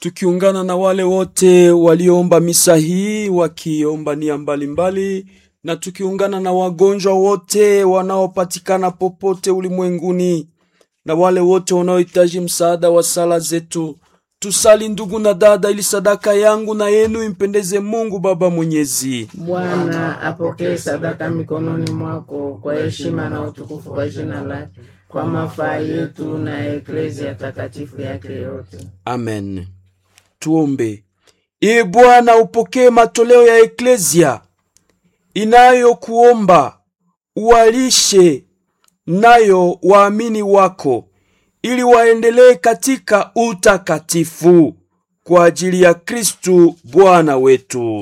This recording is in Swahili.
tukiungana na wale wote walioomba misa hii wakiomba nia mbalimbali, na tukiungana na wagonjwa wote wanaopatikana popote ulimwenguni na wale wote wanaohitaji msaada wa sala zetu. Tusali ndugu na dada, ili sadaka yangu na yenu impendeze Mungu Baba Mwenyezi. Bwana apokee sadaka mikononi mwako kwa heshima na utukufu kwa jina lake, kwa mafaa yetu na eklezia takatifu yake yote. Amen. Tuombe. Ee Bwana, upokee matoleo ya eklezia inayokuomba uwalishe nayo waamini wako ili waendelee katika utakatifu kwa ajili ya Kristu Bwana wetu.